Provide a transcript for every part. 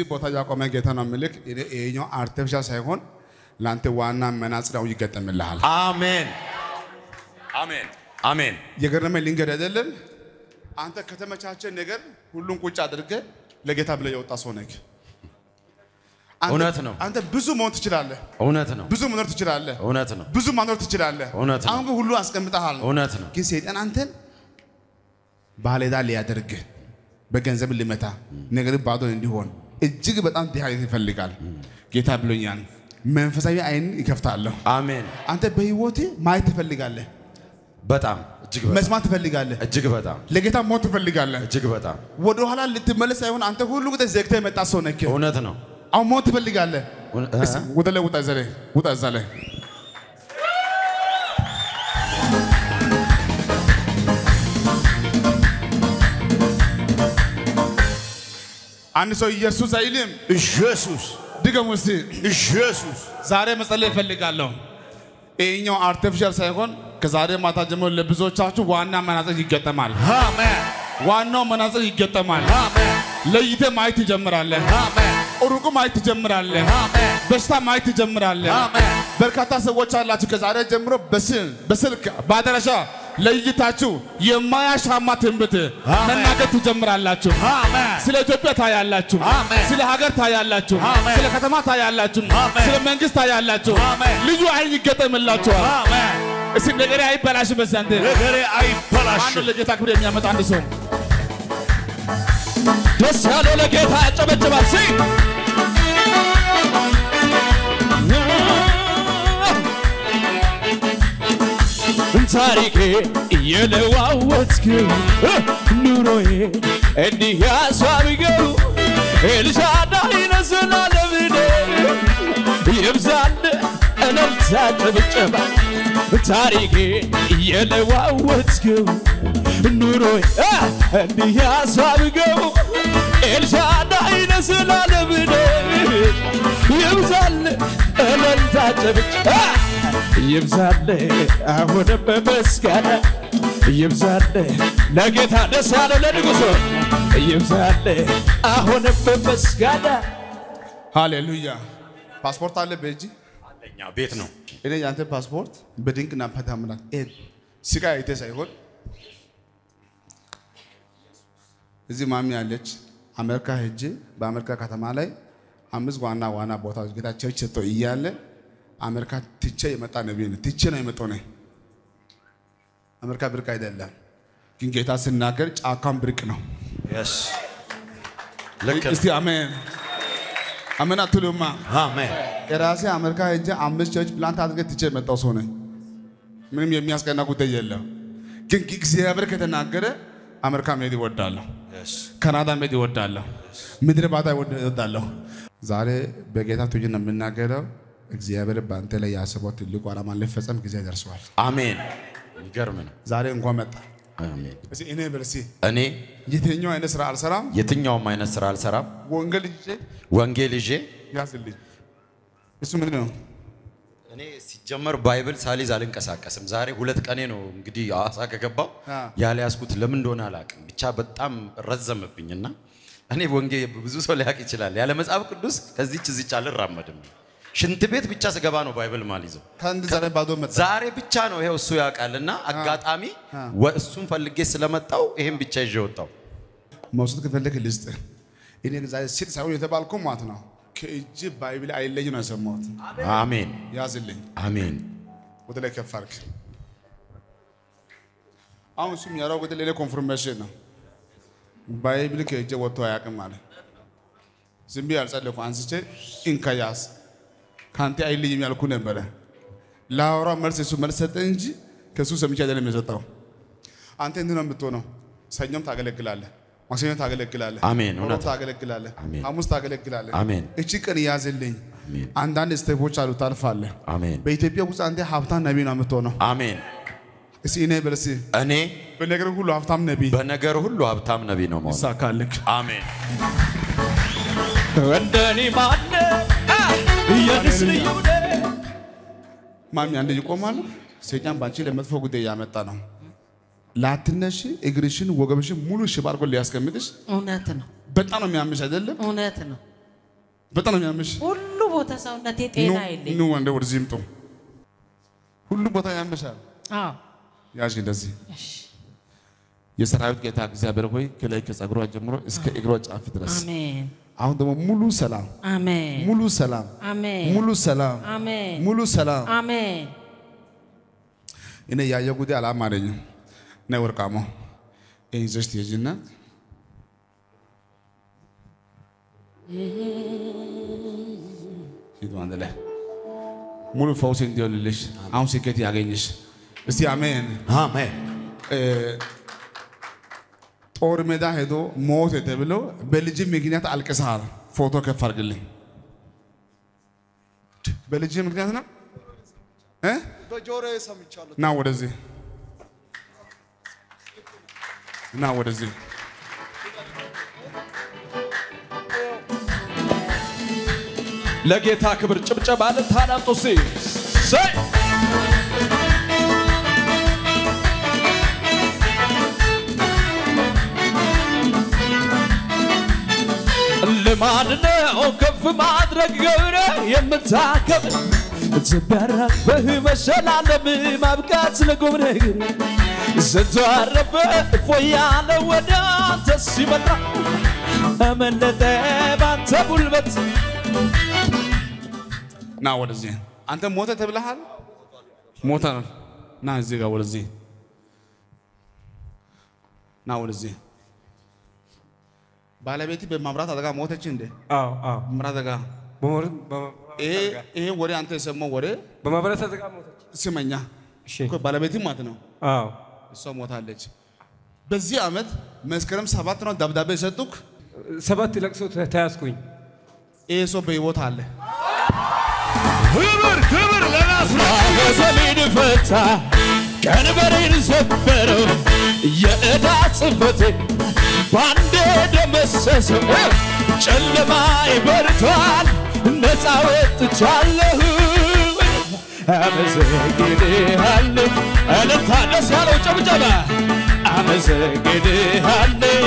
ቦታ ያቆመ ጌታ ነው ምልክ ይሄኛው አርቲፊሻል ሳይሆን ለአንተ ዋና መነጽራው ይገጠምልሃል። አሜን አሜን አሜን የገረመ ልንገድ አይደለም አንተ ከተመቻቸ ነገር ሁሉን ቁጭ አድርገ ለጌታ ብለህ የወጣ ሰው ነህ። አንተ- እውነት ነው። አንተ ብዙ መሆን ትችላለህ፣ እውነት ነው ብዙ መኖር ትችላለህ፣ እውነት ነው ብዙ ማኖር ትችላለህ። እውነት ነው። አሁን ግን ሁሉ አስቀምጠሃል። እውነት ነው ግን ሰይጣን አንተን ባለዕዳ ሊያደርግ በገንዘብ ሊመታ ነገር ባዶ እንዲሆን እጅግ በጣም ድሃ ይፈልጋል። ጌታ ብሎኛል። መንፈሳዊ አይን ይከፍታለሁ። አሜን አንተ በህይወቴ ማየት ትፈልጋለህ፣ በጣም እጅግ በጣም መስማት ትፈልጋለህ፣ እጅግ በጣም ለጌታ ሞት ትፈልጋለህ። እጅግ በጣም ወደ ኋላ ልትመለስ ሳይሆን አንተ ሁሉ ጊዜ ዘግተህ የመጣ ሰው ነህ። እውነት ነው አሁን ሞት ትፈልጋለህ። እውነ- እስኪ ወደ ላይ ውጣ፣ እዛ ላይ ውጣ፣ እዛ ላይ አንድ ሰው ኢየሱስ አይልም። ኢየሱስ ድገሙ እስቲ። ኢየሱስ ዛሬ መጸለይ እፈልጋለሁ። ይሄኛው አርቲፊሻል ሳይሆን ከዛሬ ማታ ጀምሮ ለብዙዎቻችሁ ዋና መናጽር ይገጠማል። አሜን ዋናው መናጽር ይገጠማል። አሜን ለይተ ማየት ትጀምራለህ። አሜን ሩቁ ማየት ትጀምራለህ። አሜን በሽታ ማየት ትጀምራለህ። አሜን በርካታ ሰዎች አላችሁ። ከዛሬ ጀምሮ በስል በስልክ በአድራሻ ለይታችሁ የማያሻማ ትንቢት አሜን። መናገር ትጀምራላችሁ። አሜን ስለ ኢትዮጵያ ታያላችሁ። አሜን። ስለ ሀገር ታያላችሁ። አሜን። ስለ ከተማ ታያላችሁ። አሜን። ስለ መንግስት ታያላችሁ። አሜን። ልዩ አይን ይገጠምላችኋል። አሜን እስቲ ነገሬ አይበላሽ በዛንተ ነገሬ ማነው አይበላሽም ለጌታ ክብር የሚያመጣ አንድ ሰው ደስ ያለው ለጌታ ያጨበጭባል ሲ ታሪኬ እየለዋወጥክው ኑሮዬ እንዲህ ያሳብገው ኤልሻዳይ ነህ ዘላለምኔ ይብዛል እልልታ ጭብጨባ ታሪኬ እየለዋወጥክው ኑሮዬ አ፣ እንዲህ ያሳብገው ኤልሻዳይ ነህ ዘላለምኔ ይብዛል እልልታ ጭብጨባ ይብዛል አሁንም በምስጋና ይብዛል ለጌታ ደስ ያለው ለንጉሶ ይብዛል አሁንም በምስጋና ሃሌሉያ። ፓስፖርት አለ በእጅ አንደኛ ቤት ነው እኔ ያንተ ፓስፖርት በድንቅና በታምራት ይሄ ስጋ አይተ ሳይሆን እዚህ ማሚ ያለች አሜሪካ ሄጄ በአሜሪካ ከተማ ላይ አምስት ዋና ዋና ቦታዎች ጌታ ቸርች ሰጥቶ እያለ አሜሪካ ትቼ የመጣ ነቢይ ነው። ትቼ ነው የመጣው ነኝ። አሜሪካ ብርቅ አይደለም፣ ግን ጌታ ስናገር ጫካም ብርቅ ነው። የስ ልክ ነው። እስቲ አሜን አሜን አትሉማ? አሜን የራሴ አሜሪካ ሄጄ አምስት ቸርች ፕላንት አድርጌ ትቼ የመጣው ሰው ነኝ። ምንም የሚያስቀና ጉዳይ የለም። ግን እግዚአብሔር ከተናገረ አሜሪካ መሄድ ይወዳለሁ፣ የስ ካናዳ መሄድ ይወዳለሁ፣ ምድረ ባዳ ይወዳለሁ። ዛሬ በጌታ ትጅ ነው የምናገረው። እግዚአብሔር በአንተ ላይ ያስበው ትልቁ ዓላማ ሊፈጸም ጊዜ ደርሰዋል። አሜን የሚገርም ነው ዛሬ እንኳን መጣ። አሜን እስኪ እኔ በርሲ እኔ የትኛው አይነት ስራ አልሰራም። የትኛውም አይነት ስራ አልሰራም ወንጌል ይዤ ወንጌል ይዤ ያዝልኝ። እሱ ምንድን ነው? እኔ ሲጀመር ባይብል ሳሊዝ አልንቀሳቀስም። ዛሬ ሁለት ቀኔ ነው እንግዲህ ሐዋሳ ከገባው አ። ያልያዝኩት ለምን እንደሆነ አላውቅም። ብቻ በጣም ረዘምብኝና እኔ ወንጌ ብዙ ሰው ሊያውቅ ይችላል። ያለ መጽሐፍ ቅዱስ ከዚች እዚች አልራመድም። ሽንት ቤት ብቻ ስገባ ነው ባይብል ማልይዘው። ከአንድ ዛሬ ባዶ መጣ። ዛሬ ብቻ ነው ይሄው እሱ ያውቃልና አጋጣሚ አ። ወ- እሱን ፈልጌ ስለመጣው ይሄን ብቻ ይዤ ወጣው። መውሰድ ከፈለክ ልስጥ። እኔ ዛሬ ሲል ሳይሆን የተባልኩ ማለት ነው። ከእጅ ባይብል አይለይ ነው የሰማሁት። አሜን ያዝልኝ። አሜን ወደ ላይ ከፍ አድርግ። አሁን እሱም ያለው ወደ ሌላ ኮንፍርሜሽን ነው። ባይብል ከእጄ ወጥቶ አያውቅም ማለት ዝም ብዬ አልጸለይኩም። አንስቼ እንከያስ ከአንተ አይለይም ያልኩ ነበረ። ለአውራ መልስ እሱ መልስ ሰጠ እንጂ ከእሱ ሰምቼ አይደለም የሰጠው። አንተ እንዲህ ነው የምትሆነው። ሰኞም ታገለግላለህ፣ ማክሰኞ ታገለግላለህ፣ አሜን፣ እውነት ሮብ ታገለግላለህ፣ አሜን። ሐሙስ ታገለግላለህ። አሜን። እቺ ቀን ያዝልኝ። አሜን። አንዳንድ ስቴፖች አሉ ታልፋለህ። አሜን በኢትዮጵያ ውስጥ አንተ ሀብታም ነቢይ ነው የምትሆነው። አሜን። እስኪ እኔ በል እስኪ እኔ በነገር ሁሉ ሀብታም ነቢይ በነገር ሁሉ ሀብታም ነቢይ ነው መሆን። ይሳካልክ። አሜን እንደኔ ማነ ኢየሱስ ልዩ ነው። ማሚ አንድ ይቆማል። ሰይጣን ባንቺ ለመጥፎ ጉዳይ እያመጣ ነው። ላትነሽ እግርሽን ወገብሽን ሙሉ ሽባ አድርጎ ሊያስቀምጥሽ እውነት ነው፣ በጣም ነው የሚያምሽ አይደለም? እውነት ነው። በጣም ነው የሚያምሽ። ሁሉ ቦታ ሰውነቴ ኑ ጤና የለኝ። ኑ ወንደ ወደዚህ ይምጡ። ሁሉ ቦታ ያምሻል። አዎ ያዥ እንደዚህ እሺ። የሰራዊት ጌታ እግዚአብሔር ሆይ ከላይ ከጸጉሯ ጀምሮ እስከ እግሯ ጫፍ ድረስ አሜን አሁን ደግሞ ሙሉ ሰላም አሜን ሙሉ ሰላም አሜን ሙሉ ሰላም አሜን ሙሉ ሰላም አሜን እኔ ያየው ጉዳይ አላማረኝም። ነይ ወርቃሞ ይህን ይዘሽ ትሄጂና ሂዱ አንድ ላይ ሙሉ ፈውስ እንዲሆንልሽ አሁን ስኬት ያገኝሽ። እስቲ አሜን። አሜን። እ፣ ጦር ሜዳ ሄዶ ሞት ተብሎ በልጅ ምክንያት አልቅሰሃል። ፎቶ ከፍ አድርግልኝ። በልጅ ምክንያት ነው እ? በጆሮዬ ሰምቻለሁ። ና ወደዚህ ና ወደዚህ ለጌታ ክብር ጭብጨባ ልታዳምጡ ሲ ሰይ ልማድ ነው ከፍ ማድረግ ገብረ የምታከብር ትበረፍህ መሸላለም ማብቃት ለቁም ነገር ስትዋረፈ እፎያለ ወደ አንተ ሲመጣ አመለጠ ባንተ ጉልበት ና ወደዚህ አንተ ሞተ ተብለሃል ሞተ ና እዚህ ጋር ወደዚህ ና ወደዚህ ባለቤት በማብራት አደጋ ሞተች እንዴ አዎ አዎ መብራት አደጋ በመብራት በመ- ይሄ ይሄ ወሬ አንተ የሰማው ወሬ በመብራት አደጋ ሞተች። ስመኛ እሺ እኮ ባለቤትም ማለት ነው አዎ እሷ ሞታለች በዚህ ዓመት መስከረም ሰባት ነው ደብዳቤ የሰጡክ ሰባት ለቅሶ ተ- ተያዝኩኝ። ይሄ ሰው በህይወት አለ ክብር ክብር ለናስራዘሌን ፈታ ቀንበሬን ሰበረው የዕዳ ጽፈቴ ባንዴ ደመሰሰው ጨለማ ይበርቷል ነፃ ወጥቻለሁ አመሰግንሃለሁ እልልታ ደስ ያለው ጨብጨባ አመሰግንሃለሁ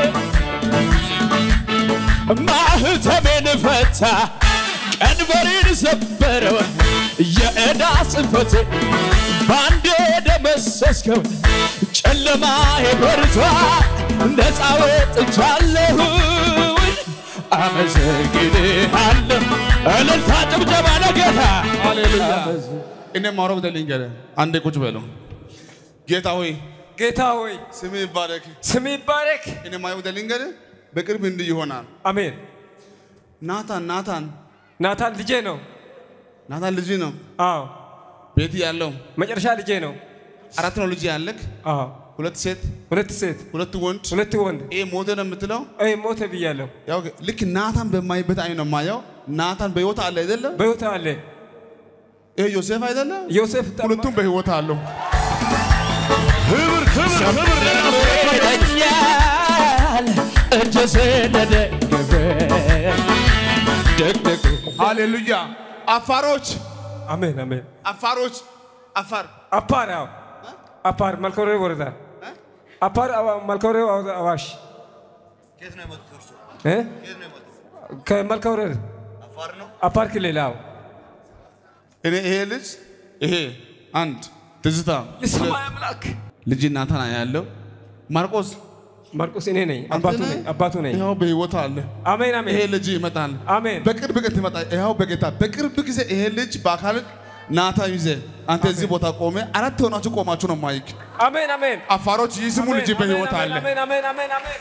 ማህተሜን ፈታ ቀንበሬን ሰበረው የዕዳ ጽፈቴ ባንዴ ደመሰስከው ጨለማ የበርቷ ነፃ ወጥቻለሁ አመሰግንሃለሁ እልልታ ጭብጨባ ለጌታ ሃሌሉያ እኔ ማውራው ደልንገረ አንዴ ቁጭ በለው ጌታ ሆይ ጌታ ሆይ ስም ይባረክ ስም ይባረክ። እኔ ማየው ደልንገረ በቅርብ እንዲህ ይሆናል አሜን። ናታን ናታን ናታን ልጄ ነው። ናታን ልጅ ነው አዎ ቤት ያለው መጨረሻ ልጄ ነው። አራት ነው ልጅ ያለክ አዎ ሁለት ሴት ሁለት ሴት ሁለት ወንድ ሁለት ወንድ ይሄ ሞተ ነው የምትለው አይ ሞተ ብያለሁ። ያው ልክ ናታን በማይበት አይን ነው የማየው ናታን በህይወት አለ አይደለም በሕይወት አለ ይሄ ዮሴፍ አይደለም ዮሴፍ ጠማ- ሁለቱም በህይወት አለው ክብር ክብር ክብር ለናስራኛል እጀ ስለደገፈ ደግደግ ሃሌሉያ አፋሮች አሜን አሜን። አፋሮች አፋር አፓር አዎ አፓር መልኮሬ ወረዳ አፓር አዋ- መልኮሬ አዋ- አዋሽ እ? ከመልኮሬ አፓር ክልል አዎ እኔ ይሄ ልጅ ይሄ አንድ ትዝታ የሰማይ አምላክ ልጅ ናታን ያለው ማርቆስ ማርቆስ እኔ ነኝ አባቱ ነኝ አባቱ ነኝ። ይኸው በህይወት አለ አሜን ይሄ አሜን ልጅ ይመጣል አሜን በቅርብ ቀን ትመጣ ይኸው በጌታ በቅርብ ጊዜ ይሄ ልጅ በአካል ናታ ይዘ አንተ እዚህ ቦታ ቆመ አራት ሆናችሁ ቆማችሁ ነው ማይክ አሜን አሜን አፋሮች ይስሙ ልጅ በህይወት አለ አሜን አሜን አሜን አሜን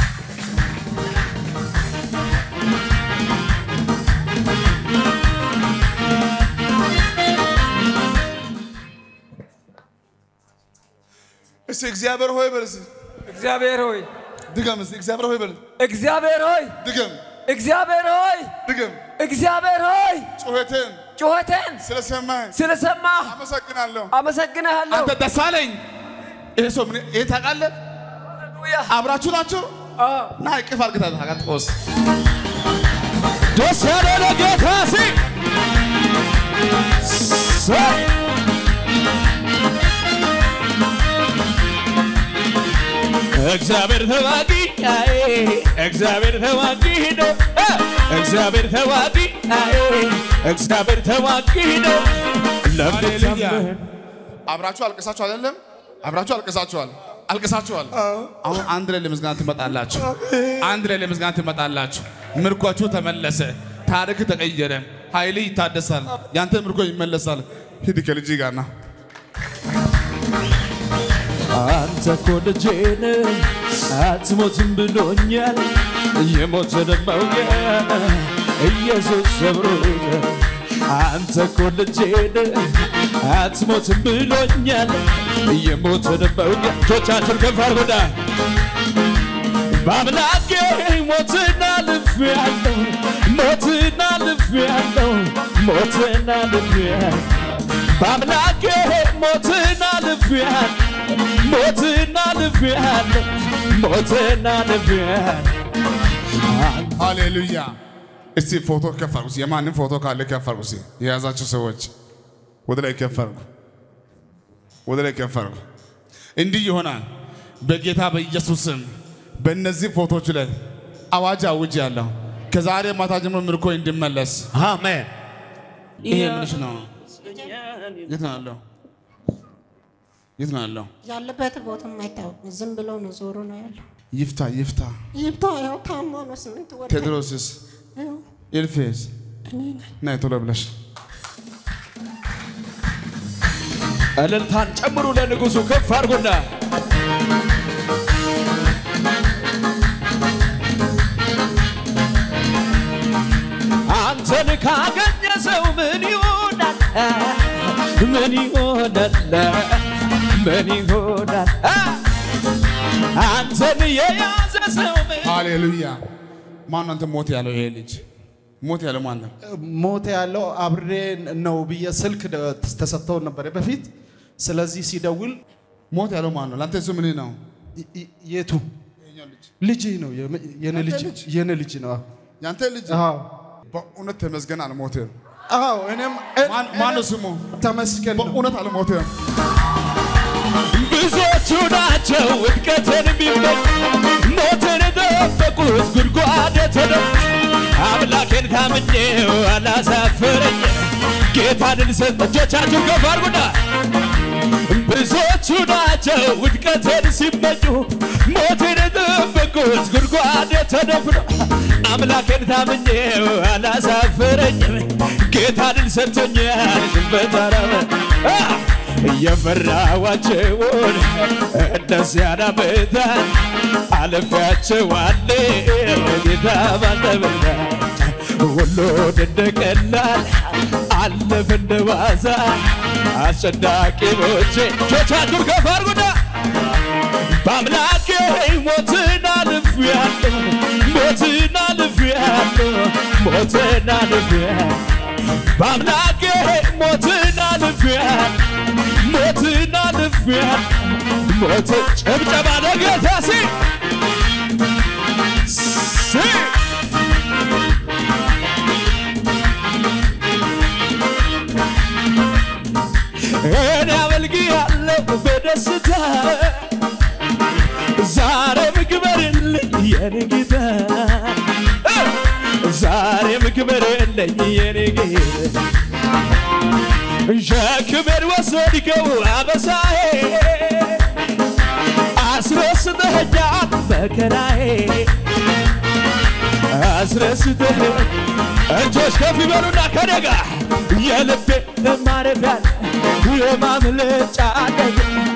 እስቲ እግዚአብሔር ሆይ በል እስቲ እግዚአብሔር ሆይ ድገም እስቲ እግዚአብሔር ሆይ በል እግዚአብሔር ሆይ ድገም እግዚአብሔር ሆይ ድገም እግዚአብሔር ሆይ ጩኸቴን ጩኸቴን ስለሰማህ ስለሰማህ አመሰግናለሁ አመሰግንሃለሁ። አንተ ደስ አለኝ ይሄ ሰው ምን ይሄ ታውቃለህ ሃሌሉያ አብራችሁ ናችሁ አዎ ና እቅፍ አድርግታ ታውቃለህ ደስ ያለ ለጌታ ሲ ሰይ እግዚአብሔር ተባቂ አይ እግዚአብሔር ተዋጊ ነው እ እግዚአብሔር ተዋጊ አይ እግዚአብሔር ተዋጊ ነው ሃሌሉያ ለምታምን አብራችሁ አልቅሳችሁ አይደለም? አብራችሁ አልቅሳችኋል፣ አልቅሳችኋል። አሁን አንድ ላይ ለምስጋና ትመጣላችሁ። አንድ ላይ ለምስጋና ትመጣላችሁ። ምርኳችሁ ተመለሰ፣ ታሪክ ተቀየረ፣ ኃይል ይታደሳል፣ ያንተ ምርኮ ይመለሳል። ሂድ ከልጅ ጋር ና። አንተ እኮ ልጄ ነህ አትሞትም ብሎኛል የሞትን መውጊያ ኢየሱስ ሰብሮታል አንተ እኮ ልጄ ነህ አትሞትም ብሎኛል የሞትን መውጊያ እጆቻችሁን ከፍ አድርጉና በአምላኬ ሞትን አልፌአለሁ ሞትን አልፌአለሁ ሞትን አልፌአለሁ በአምላኬ ሞትን አልፌአለሁ ሞትን አልፌአለሁ ሞትን አልፌአለሁ ሃሌሉያ። እስቲ ፎቶ ከፍ አድርጉ። እስቲ የማንም ፎቶ ካለ ከፍ አድርጉ። እስቲ የያዛችሁ ሰዎች ወደ ላይ ከፍ አድርጉ፣ ወደ ላይ ከፍ አድርጉ። እንዲህ ይሆናል በጌታ በኢየሱስ ስም በእነዚህ ፎቶች ላይ አዋጅ አውጅ ያለሁ ከዛሬ ማታ ጀምሮ ምርኮ እንዲመለስ አሜን ይሄ ምንሽ ነው? የት ነው ያለው? የት ነው ያለው? ያለበት ቦታ አይታወቅም። ዝም ብሎ ነው ዞሮ ነው ያለው። ይፍታ ይፍታ። ይብታ ያው ታሞ ነው ስምንት ወር ቴድሮስስ ያው ኤልፌስ እኔ ነኝ። ናይ ቶሎ ብለሽ እልልታን ጨምሩ ለንጉሱ ከፍ አድርጉና አንተን ካገኘ ሰው ምን ይሆናል? ምን ይሆናል? ምን ይሆናል? አንተን የያዘ ሰው ምን ሃሌሉያ። ማን ነው አንተ ሞት ያለው? ይሄ ልጅ ሞት ያለው ማን ነው? ሞት ያለው አብሬ ነው ብዬ ስልክ ደ- ተሰጥተው ነበር በፊት። ስለዚህ ሲደውል ሞት ያለው ማን ነው? ለአንተ እሱ ምን ነው? ይ- ይ- የቱ ልጅ ነው የም- የኔ ልጅ የኔ ልጅ ነው። ያንተ ልጅ አዎ በእውነት ተመስገን አልሞትም። አዎ እኔም ማን- ማን ነው ስሙ? ተመስገን ነው። በእውነት አልሞትም። ብዙዎቹ ናቸው ውድቀትን ቢመኝ ሞትን የጠበቁት ጉድጓድ የተደፉ አምላኬን ታምኜው አላሳፈረኝ ጌታንን ሰጠ እጆቻችሁ ከፍ አድርጉና ብዙዎቹ ናቸው ውድቀትን ሲመኙ ሞትን የጠበቁት ጉድጓድ የተደፍነው አምላኬን ታምኜው አላሳፈረኝም ጌታንን ሰጥቶኛል በተራበ የፈራኋቸውን እነዚያ ዓመታት አልፌያቸዋለሁ ጌታ ባንተ ብርታት ሁሉን እንደ ቀላል አለፈ እንደ ዋዛ አስጨናቂዎቼ እጆቻችሁን ከፍ አድርጉና በአምላኬ ሞትን አልፌአለሁ ሞትን አልፌአለሁ ሞትን አልፌአለሁ በአምላኬ ሞትን አልፌአለሁ ሞትን አልፌአለሁ ሞትን ጭብጨባ ለጌታ ሲ ሲ እኔ አመልክሃለሁ በደስታ ዛሬም ክበርልኝ የኔ ጌታ ዛሬም ክበርልኝ የኔ ጌታ ሸክሜን ወሰድከው አበሳዬ አስረስተኸኛል መከራዬ አስረስተህ እጆች ከፍ ይበሉና ከኔ ጋር የልቤ ማረፊያ የማምለጫ አለኝ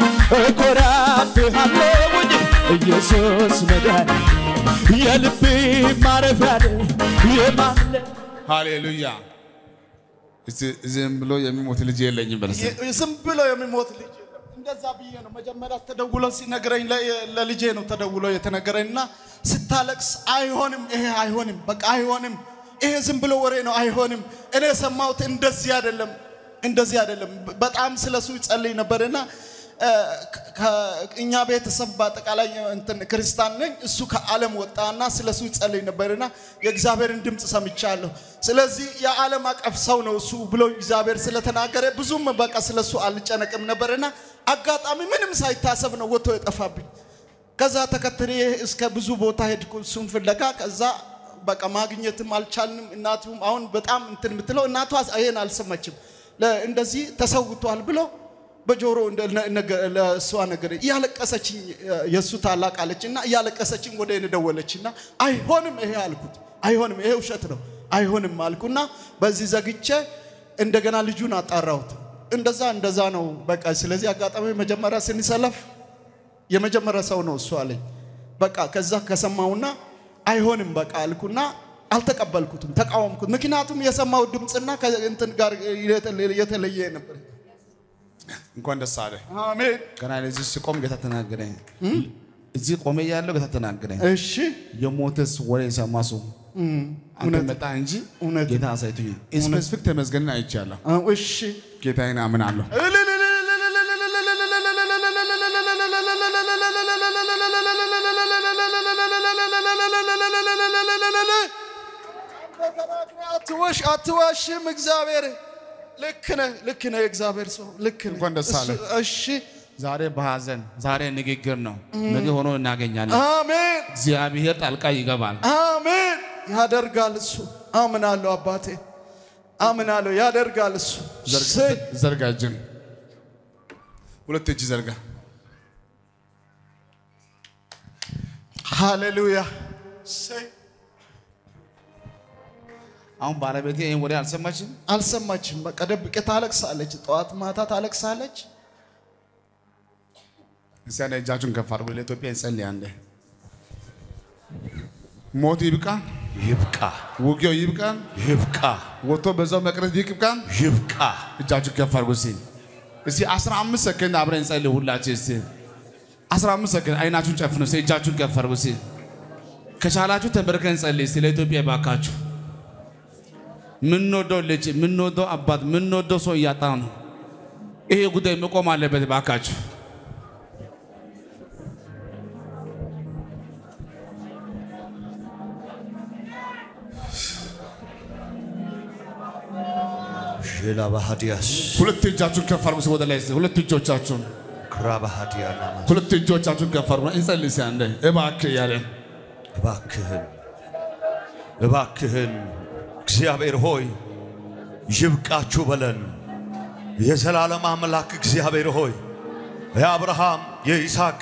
እኮራብሃለሁኝ ኢየሱስ መዳን የልቤ ማረፊያ የማምለጫ ሃሌሉያ። እስቲ ዝም ብሎ የሚሞት ልጅ የለኝም በለስ የ- ዝም ብሎ የሚሞት ልጅ የለም። እንደዛ ብዬ ነው መጀመሪያ ተደውሎ ሲነግረኝ ለ- ለልጄ ነው ተደውሎ የተነገረኝ እና ስታለቅስ አይሆንም፣ ይሄ አይሆንም፣ በቃ አይሆንም፣ ይሄ ዝም ብሎ ወሬ ነው፣ አይሆንም። እኔ የሰማሁት እንደዚህ አይደለም፣ እንደዚህ አይደለም። በ- በጣም ስለሱ ይጸልይ ነበርና እ፣ ከ- እኛ ቤተሰብ በአጠቃላይ እንትን ክርስቲያን ነኝ። እሱ ከዓለም ወጣና ስለሱ ይጸልይ ነበርና የእግዚአብሔርን ድምፅ ሰምቻለሁ። ስለዚህ የዓለም አቀፍ ሰው ነው እሱ ብሎ እግዚአብሔር ስለተናገረ ብዙም በቃ ስለሱ አልጨነቅም ነበርና አጋጣሚ ምንም ሳይታሰብ ነው ወጥቶ የጠፋብኝ። ከዛ ተከትሬ እስከ ብዙ ቦታ ሄድኩ እሱን ፍለጋ። ከዛ በቃ ማግኘትም አልቻልንም። እናቱም አሁን በጣም እንትን የምትለው እናቷ ይሄን አልሰማችም። ለ- እንደዚህ ተሰውቷል ብሎ በጆሮ እንደ- ነ- ነገ- ለእሷ ነገር እያለቀሰችኝ የእሱ ታላቅ አለች እና እያለቀሰችኝ ወደ እኔ ደወለች እና አይሆንም ይሄ አልኩት። አይሆንም ይሄ ውሸት ነው አይሆንም አልኩና በዚህ ዘግቼ እንደገና ልጁን አጣራሁት። እንደዛ እንደዛ ነው በቃ። ስለዚህ አጋጣሚ መጀመሪያ ስንሰለፍ የመጀመሪያ ሰው ነው እሱ አለኝ። በቃ ከዛ ከሰማውና አይሆንም በቃ አልኩና አልተቀበልኩትም፣ ተቃወምኩት። ምክንያቱም የሰማው ድምፅና ከእንትን ጋር የተለየ ነበር። እንኳን ደስ አለ። አሜን። ገና እዚህ ስቆም ጌታ ተናገረኝ። እዚህ ቆሜ ያለው ጌታ ተናገረኝ። እሺ የሞተስ ወሬ የሰማ ሰው አንተ መጣ እንጂ እውነት ጌታ አሳይቶኛል። ስፔሲፊክ ተመስገንን አይቻለሁ። አዎ፣ እሺ ጌታዬን አምናለሁ። አትዋሽ አትዋሽም። እግዚአብሔር ልክ ነህ፣ ልክ ነህ። የእግዚአብሔር ሰው ልክ ነህ። እንኳን ደስ አለ። እሱ- እሺ ዛሬ በሐዘን ዛሬ ንግግር ነው፣ ነገ ሆኖ እናገኛለን። አሜን እግዚአብሔር ጣልቃ ይገባል። አሜን። ያደርጋል እሱ። አምናለሁ አባቴ፣ አምናለሁ። ያደርጋል እሱ። እሰይ። ዘርጋ እጅን፣ ሁለት እጅ ዘርጋ። ሃሌሉያ። እሰይ። አሁን ባለቤቴ ይህን ወሬ አልሰማችም። አልሰማችም። በቃ ደብቄ ታለቅሳለች። ጠዋት ማታ ታለቅሳለች። እስቲ አንዴ እጃችሁን ከፍ አድርጉ። ለኢትዮጵያ እንጸልያለን። ሞት ይብቃ፣ ይብቃ ውጊያው ይብቃ፣ ይብቃ ወጥቶ በዛው መቅረት ይብቃ። ይብቃ። እጃችሁን ከፍ አድርጉ። እስቲ እስቲ 15 ሰከንድ አብረን እንጸልይ ሁላችን። እስቲ 15 ሰከንድ አይናችሁን ጨፍኑ። እስቲ እጃችሁን ከፍ አድርጉ። እስቲ ከቻላችሁ ተንበርከን እንጸልይ። እስቲ ለኢትዮጵያ ባካችሁ። ምንወደው ልጅ፣ ምንወደው አባት፣ ምንወደው ሰው እያጣ ነው። ይሄ ጉዳይ መቆም አለበት ባካችሁ። ሼላ ባህዲያስ ሁለት እጃችሁን ከፍ አድርጉ። እስቲ ወደ ላይ እስቲ ሁለት እጆቻችሁን ክራ ባህዲያ ናማ ሁለት እጆቻችሁን ከፍ አድርጉ። እንጸልይ እስቲ አንዴ እባክህ እያለን እባክህን እባክህን እግዚአብሔር ሆይ ይብቃችሁ በለን። የዘላለም አምላክ እግዚአብሔር ሆይ የአብርሃም የይስሐቅ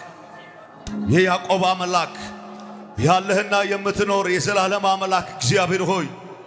የያዕቆብ አምላክ ያለህና የምትኖር የዘላለም አምላክ እግዚአብሔር ሆይ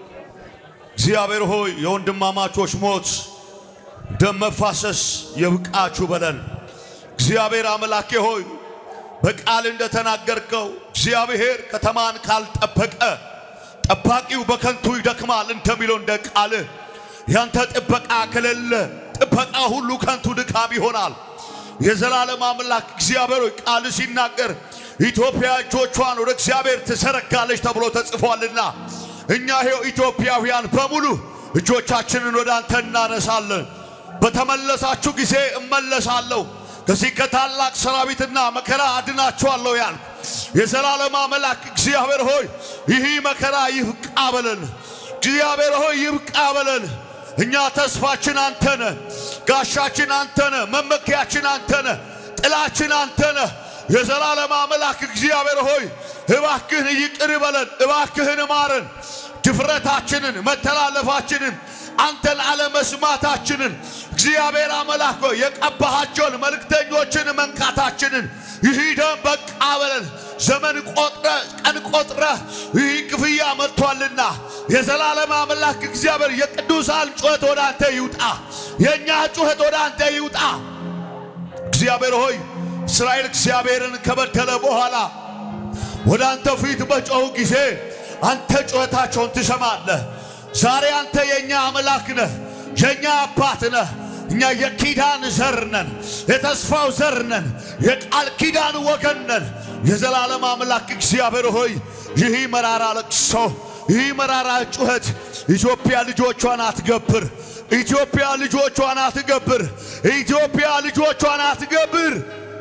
እግዚአብሔር ሆይ የወንድማማቾች ሞት ደም መፋሰስ ይብቃችሁ በለን። እግዚአብሔር አምላኬ ሆይ በቃል እንደተናገርከው እግዚአብሔር ከተማን ካልጠበቀ ጠባቂው በከንቱ ይደክማል እንደሚለው እንደ ቃልህ ያንተ ጥበቃ ከሌለ ጥበቃ ሁሉ ከንቱ ድካም ይሆናል። የዘላለም አምላክ እግዚአብሔር ሆይ ቃል ሲናገር ኢትዮጵያ እጆቿን ወደ እግዚአብሔር ትዘረጋለች ተብሎ ተጽፏልና እኛ ይኸው ኢትዮጵያውያን በሙሉ እጆቻችንን ወደ አንተ እናነሳለን። በተመለሳችሁ ጊዜ እመለሳለሁ ከዚህ ከታላቅ ሰራዊትና መከራ አድናችኋለሁ ያልክ የዘላለም አምላክ እግዚአብሔር ሆይ ይህ መከራ ይብቃ በለን። እግዚአብሔር ሆይ ይብቃ በለን። እኛ ተስፋችን አንተነ፣ ጋሻችን አንተነ፣ መመኪያችን አንተነ፣ ጥላችን አንተነ። የዘላለም አምላክ እግዚአብሔር ሆይ እባክህን ይቅር በለን፣ እባክህን ማረን። ድፍረታችንን፣ መተላለፋችንን፣ አንተን አለመስማታችንን እግዚአብሔር አምላክ ሆይ የቀባሃቸውን መልእክተኞችን መንካታችንን ይህ ደም በቃ በለን። ዘመን ቆጥረ ቀን ቆጥረ ይህ ክፍያ መጥቷልና የዘላለም አምላክ እግዚአብሔር የቅዱሳን ጩኸት ወደ አንተ ይውጣ፣ የእኛ ጩኸት ወደ አንተ ይውጣ። እግዚአብሔር ሆይ እስራኤል እግዚአብሔርን ከበደለ በኋላ ወደ አንተ ፊት በጮኹ ጊዜ አንተ ጩኸታቸውን ትሰማለህ። ዛሬ አንተ የእኛ አምላክ ነህ፣ የእኛ አባት ነህ። እኛ የኪዳን ዘር ነን፣ የተስፋው ዘር ነን፣ የቃል ኪዳን ወገን ነን። የዘላለም አምላክ እግዚአብሔር ሆይ ይህ መራራ ለቅሶ፣ ይህ መራራ ጩኸት ኢትዮጵያ ልጆቿን አትገብር፣ ኢትዮጵያ ልጆቿን አትገብር፣ ኢትዮጵያ ልጆቿን አትገብር።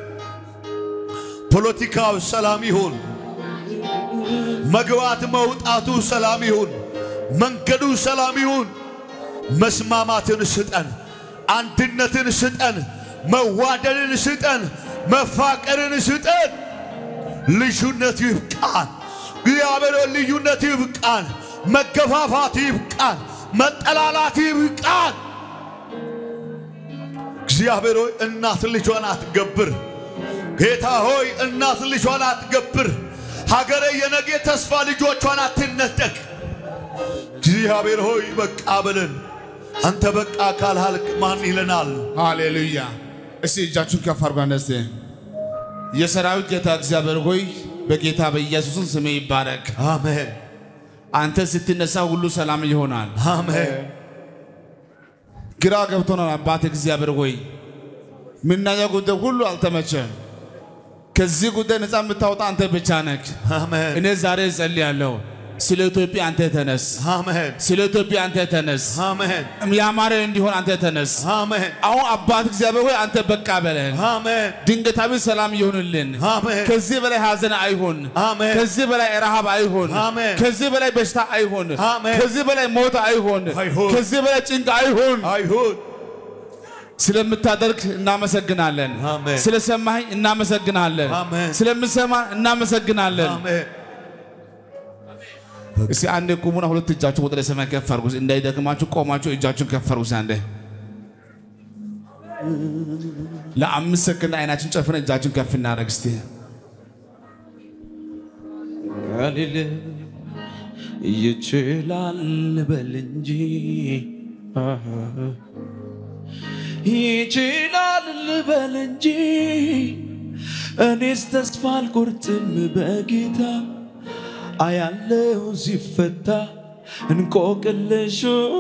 ፖለቲካው ሰላም ይሁን፣ መግባት መውጣቱ ሰላም ይሁን፣ መንገዱ ሰላም ይሁን። መስማማትን ስጠን፣ አንድነትን ስጠን፣ መዋደድን ስጠን፣ መፋቀርን ስጠን። ልዩነት ይብቃን። እግዚአብሔር ሆይ ልዩነት ይብቃን። መገፋፋት ይብቃን። መጠላላት ይብቃን። እግዚአብሔር ሆይ እናት ልጇን አትገብር። ጌታ ሆይ እናት ልጇን አትገብር። ሀገረ የነገ ተስፋ ልጆቿን አትነጠቅ። እግዚአብሔር ሆይ በቃ በለን። አንተ በቃ ካልሃልክ ማን ይለናል? ሃሌሉያ። እስቲ እጃችሁን ከፍ አድርጉ። አንዴ እስቲ የሰራዊት ጌታ እግዚአብሔር ሆይ በጌታ በኢየሱስም ስሜ ይባረክ። አሜን አንተ ስትነሳ ሁሉ ሰላም ይሆናል። አሜን ግራ ገብቶናል። አባት እግዚአብሔር ሆይ ምናየው ጉዳይ ሁሉ አልተመቸም። ከዚህ ጉዳይ ነፃ የምታወጣ አንተ ብቻ ነህ። አሜን እኔ ዛሬ እጸልያለሁ። ስለ ኢትዮጵያ አንተ ተነስ። አሜን ስለ ኢትዮጵያ አንተ ተነስ። አሜን ያማረ እንዲሆን አንተ ተነስ። አሜን አሁን አባት እግዚአብሔር ሆይ አንተ በቃ በለን። አሜን ድንገታዊ ሰላም ይሁንልን። አሜን ከዚህ በላይ ሐዘን አይሁን። አሜን ከዚህ በላይ ረሃብ አይሁን። አሜን። ከዚህ በላይ በሽታ አይሁን። አሜን። ከዚህ በላይ ሞት አይሁን። አይሁን። ከዚህ በላይ ጭንቅ አይሁን። አይሁን ስለምታደርግ እናመሰግናለን። አሜን። ስለሰማኸኝ እናመሰግናለን። አሜን። ስለምሰማ እናመሰግናለን። አሜን እስቲ አንዴ ቁሙና ሁለት እጃችሁ ወደ ሰማይ ከፍ አድርጉ። እንዳይደክማችሁ ቆማችሁ እጃችሁን ከፍ አድርጉ። እስቲ አንዴ ለአምስት ሰከንድ አይናችን ጨፍነን እጃችን ከፍ እናደርግ እስቲ። አልል ይችላል በል እንጂ አሃ። ይችላል ልበል እንጂ እኔስ ተስፋ አልቆርጥም በጌታ አያለው ሲፈታ እንቆቅልሹ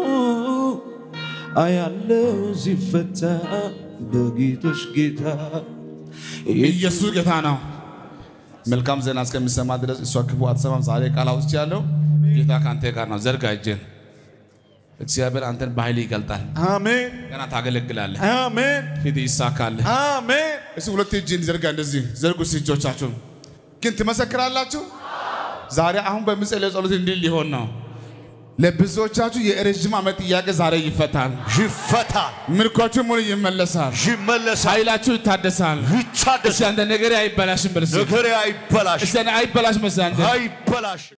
አያለው ሲፈታ በጌቶች ጌታ ኢየሱስ ጌታ ነው። መልካም ዜና እስከሚሰማ ድረስ እሷ ክፉ አትሰማም። ዛሬ ቃል አውጥቻለሁ። ጌታ ከአንተ ጋር ነው። ዘርጋ እጅን። እግዚአብሔር አንተን በኃይል ይገልጣል። አሜን ገና ታገለግላለህ። አሜን ሂድ ይሳካል። አሜን እስቲ ሁለት እጅን ዘርጋ። እንደዚህ ዘርጉ እስቲ እጆቻችሁን። ግን ትመሰክራላችሁ። ዛሬ አሁን በምጸልየው ጸሎት እንዲህ ሊሆን ነው። ለብዙዎቻችሁ የረዥም ዓመት ጥያቄ ዛሬ ይፈታል። ይፈታል ምርኳችሁ ሙሉ ይመለሳል። ይመለሳል ኃይላችሁ ይታደሳል። ይቻደሳል እስቲ አንተ ነገሬ አይበላሽም በል እስቲ። ነገሬ አይበላሽ እስቲ አንተ አይበላሽም እስቲ አንተ አይበላሽ